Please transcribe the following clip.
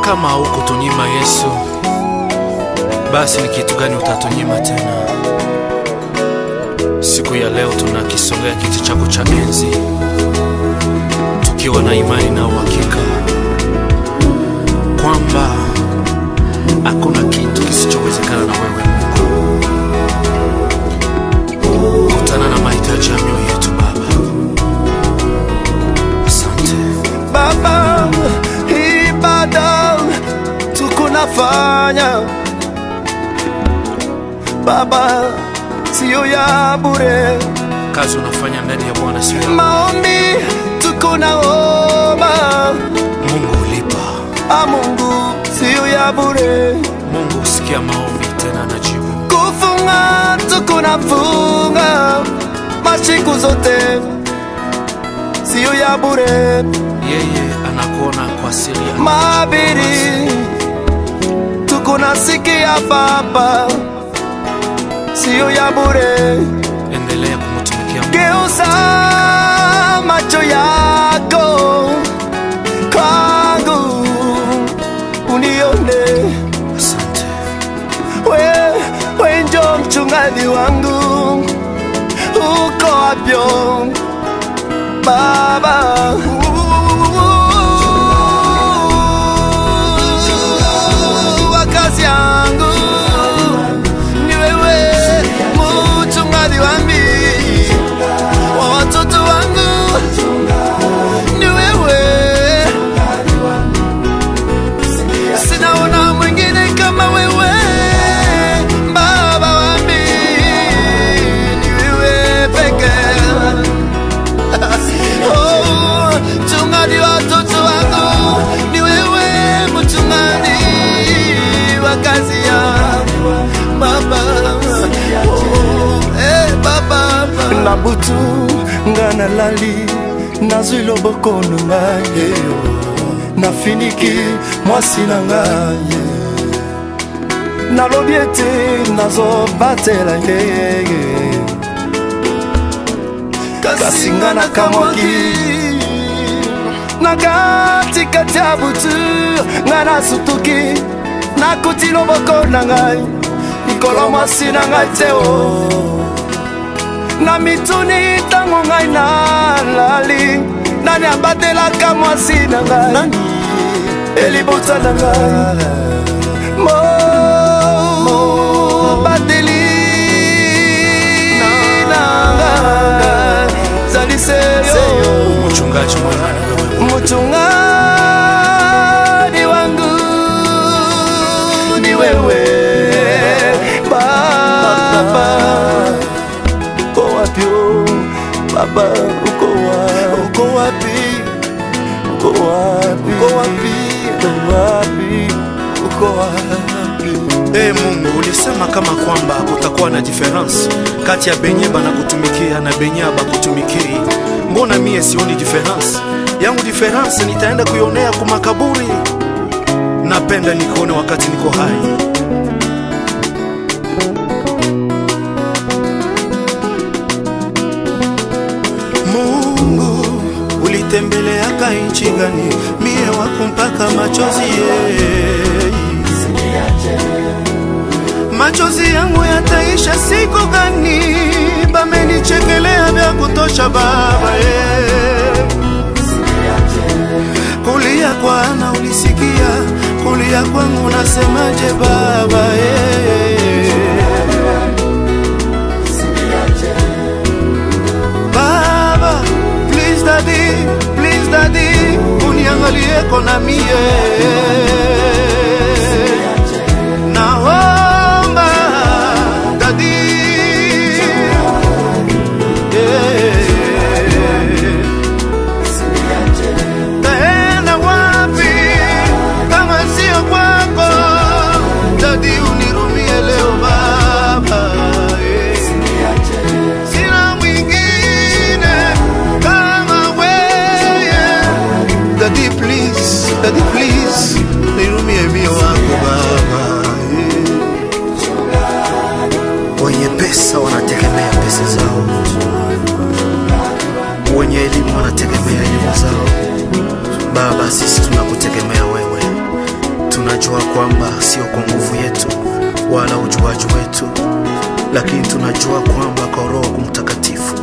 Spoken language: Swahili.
Kama haukutunyima Yesu, basi ni kitu gani utatunyima tena? Siku ya leo tunakisongea kiti chako cha enzi tukiwa na imani na uhakika kwamba hakuna kitu kisichowezekana na wewe Mungu. Kutana na mahitaji ya mioyo yetu Baba. Asante. Baba, ibada tukunafanya Baba, siyo ya bure. Kazi unafanya ndani ya Bwana sio ya Maombi tukunaomba Mungu ulipa. a Mungu, siyo ya bure. Mungu usikia maombi tena anajibu. Kufunga tukunafunga masiku zote, siyo ya bure. Yeye anakuona kwa siri ya Mabiri tukunasikia Baba, siyo ya bure. Endelea kumtumikia Mungu. Geuza macho yako kwangu, unione Asante. we, we njo mchungaji wangu, uko wapyo Baba? Wakazi yangu ni wewe, mchungaji wangu wa watoto wangu ni wewe, sinaona mwingine kama wewe, baba wangu ni wewe pekee. Oh, mchungaji wa watoto wangu ni wewe, mchungaji wa kazi ya baba. Oh, eh, baba na butu nga nalali nazwi loboko na ngai nafiniki mwasi na ngai nalobi ete nazobatela ye kasi nga nakamwaki na katikati ya butu nga nasutuki nakuti loboko na ngai likolo mwasi na ngai te o na mituni ntango ngai nalali nani abatelaka mwasi na ngai elibota na ngai mobateli na ngai zali seyo Mchungaji mwema ni wewe. mchungaji wangu ni wewe baba uko wapi oh? baba uko wapi uko wapi uko wapi uko wapi uko wapi uko wapi Ee Mungu, ulisema kama kwamba kutakuwa na difference kati ya benye banakutumikia na benye abakutumikii. Mbona mie sioni difference? Yangu difference nitaenda kuionea kumakaburi. Napenda nikuone wakati niko hai. Mungu, ulitembeleaka nchi gani? Mie wako mpaka machozi ye machozi yangu yataisha siku gani? Bamenichekelea vya kutosha baba ye. Kulia kwa Ana ulisikia, kulia kwangu nasemaje baba ye. Baba, please daddy, please daddy, uniangalieko na mie naomba dadi taenda wapi kama sio kwako dadi unirumie leo baba eh. sina mwingine kama weye dadi please dadi please nirumie mio wako baba eh. wenye pesa wanategemea pesa zao wenye elimu wanategemea elimu zao baba sisi tunakutegemea wewe lakini tunajua kwamba kwa Roho Mtakatifu